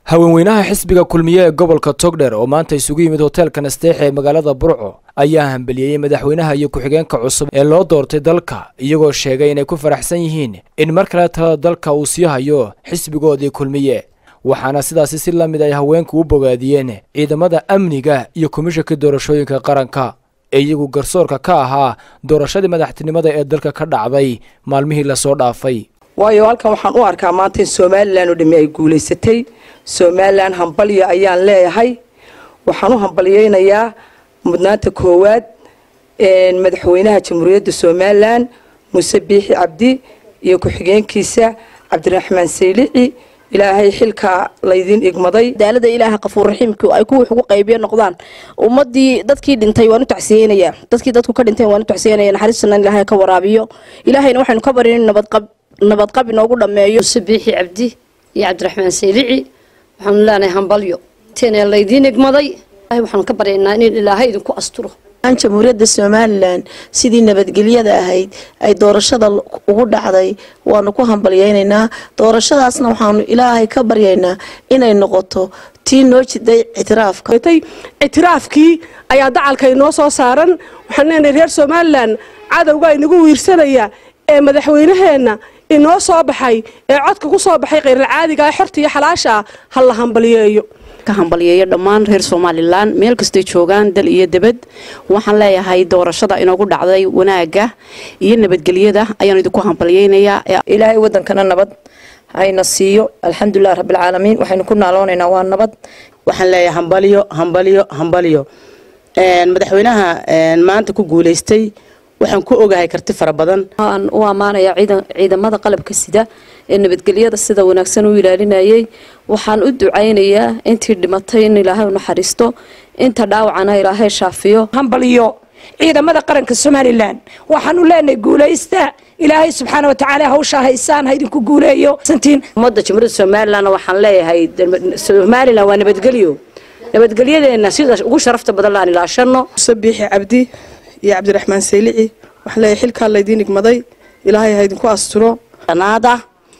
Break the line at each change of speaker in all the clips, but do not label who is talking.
haweenweynaha xisbiga kulmiye ee gobolka togdher oo maanta isugu yimid hoteelka nasteexe ee magaalada burco ayaa hambeliyeyey madaxweynaha iyo ku-xigeenka cusub ee loo doortay dalka iyagoo sheegay inay ku faraxsan yihiin in mar kale talada dalka uu sii hayo xisbigoodii kulmiye waxaana sidaasi si la mid ay haweenku u bogaadiyeen ciidamada amniga iyo komishanka doorashooyinka qaranka ee iyagu garsoorka ka ahaa doorashadii madaxtinimada ee dalka ka dhacday maalmihii lasoo dhaafay
waayo halkan waxaan u arkaa maanta in somalilan oo dhami ay guulaysatay somalilan hambalyo ayaan leeyahay waxaan u hambalyeynayaa mudnaanta koowaad madaxweynaha jamhuuriyadda somalilan muuse biixi cabdi iyo ku-xigeenkiisa cabdiraxmaan saylici ilaahay xilkaa laydin igmaday
daalada ilaaha qafuurraxiimku ay kuwii ugu qaybiyo noqdaan ummadii dadkii dhintay waan u tacsiyeynayaa dadkii dadku ka dhinteen waan u tacsiyeynaya naxariistana ilaahay ka waraabiyo ilaahayna waxaynu ka barin in nabadqab nabadqab inoogu dhammeeyo
muuse biixi cabdi iyo cabdiraxmaan saylici waxaanu leenahay hambalyo teenee laydiin igmaday waxaanu ka baryaynaa in ilaahay idinku asturo
jamhuuriyadda somalilan sidii nabadgelyada ahayd ay doorashada ugu dhacday waanu ku hambalyeynaynaa doorashadaasna waxaanu ilaahay ka baryaynaa inay noqoto tii noo jiday ictiraafka
ictiraafkii ayaa dacalka inoo soo saaran waxaan leenahay reer somalilan cadowga inagu wiirsanaya ee madaxweynaheenna inoo soo baxay ee codka ku soo baxay khayralcaadiga ee xorta iyo xalaasha ah ha la hambalyeeyo
ka hambalyeeyo dhammaan reer somalilan meel kastay joogaan dal iyo debad waxaan leeyahay doorashada inoogu dhacday wanaagga iyo nabadgelyada ayaan idinku hambalyeynayaa
ilaahay wadankana nabad hayna siiyo alxamdulilah rabbilcaalamiin waxaynu ku naaloonaynaa waa nabad
waxaan leeyahay hambalyo hambalyo hambalyo madaxweynaha maanta ku guulaystay waxaan ku ogahay karti fara badan
waan u ammaanayaa ciidamada qalabka sida ee nabadgelyada sida wanaagsan u ilaalinayay waxaan u ducaynayaa intii dhimatay in ilaahay u naxariisto inta dhaawacana ilaahay shaafiyo
hambalyo ciidamada qaranka somalilan waxaanu leenahay guulaysta ilaahay subxaana watacaala hawshaa haysaan ha idinku guuleeyo
ummadda jamhuuriyadda somalilan waxaan leeyahay somalilan waa nabadgelyo nabadgelyadeena sida ugu sharafta badan laan ilaashano
muuse biixi cabdi iyo cabdiraxmaan saylici waxaan leeyahay xilkaa laydiin igmaday ilaahay ha idinku asturo
naada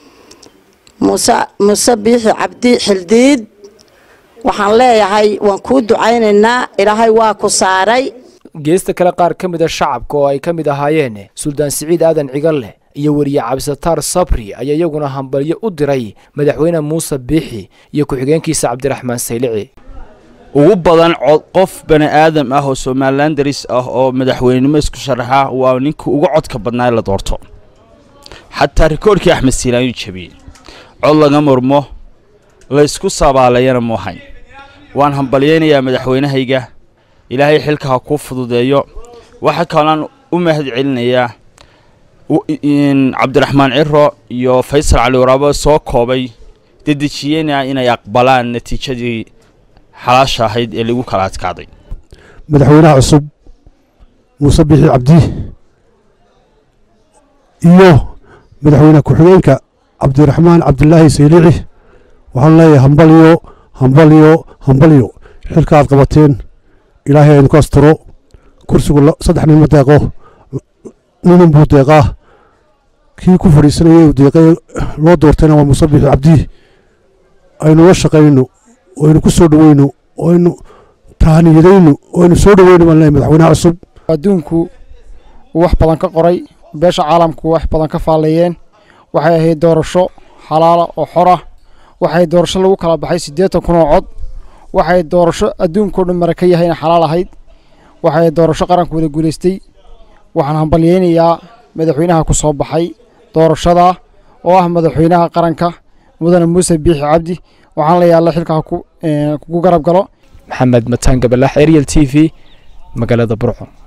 muuse muuse biixi cabdi xildiid waxaan leeyahay waan kuu ducaynaynaa ilaahay waa ku saaray
geesta kale qaar ka mid a shacabka oo ay ka mid ahaayeen suldaan siciid aadan cigalle iyo weriye cabdisataar sabri ayaa iyaguna hambalyo u diray madaxweyne muuse biixi iyo ku-xigeenkiisa cabdiraxmaan saylici
ugu badan qof bani aadam ah oo somalilan daris ah oo madaxweynenimo isku sharaxa waa ninkii uga codka badnaa la doorto xataa rikoorkii axmed siilaanyu jabiyey cod laga murmo laysku sabaalayana muuhayn waan hambalyeynayaa madaxweynahayga ilaahay xilka ha kuu fududeeyo waxaa kaloan u mahad celinayaa cabdiraxmaan ciro iyo faysal cali waraabo soo koobay dedejiyena inay aqbalaan natiijadii xalaasha ahayd ee lagu kala adkaaday
madaxweynaha cusub muuse biixi cabdi iyo madaxweyne ku-xigeenka cabdiraxmaan cabdilaahi saylici waxaan leeyahay hambalyo hambalyo hambalyo xilka aad qabateen ilaahay aynu ku asturo kursigu saddex nin ma deeqo ninin buu deeqaa kii ku fadhiisanayay uu deeqay loo doortayna waa muuse biixi cabdi aynu la shaqayno aynu ku soo dhaweyno aynu tahaniyadayno aynu soo dhaweyno baan leeyahay madaxweynaha cusub
adduunku uu wax badan ka qoray beesha caalamku wax badan ka faalleeyeen waxay ahayd doorasho xalaala oo xora waxay doorasho lagu kala baxay siddeetan kun oo cod waxay doorasho adduunkao dhan mara ka yahayna xalaal ahayd waxay doorasho qaranku wada guulaystay waxaan hambalyeynayaa madaxweynaha ku soo baxay doorashada oo ah madaxweynaha qaranka mudane muuse biixi cabdi waxaan leeyahay alla xilkaa kugu garab galo
maxamed mataan gabalax ariel t v magaalada burco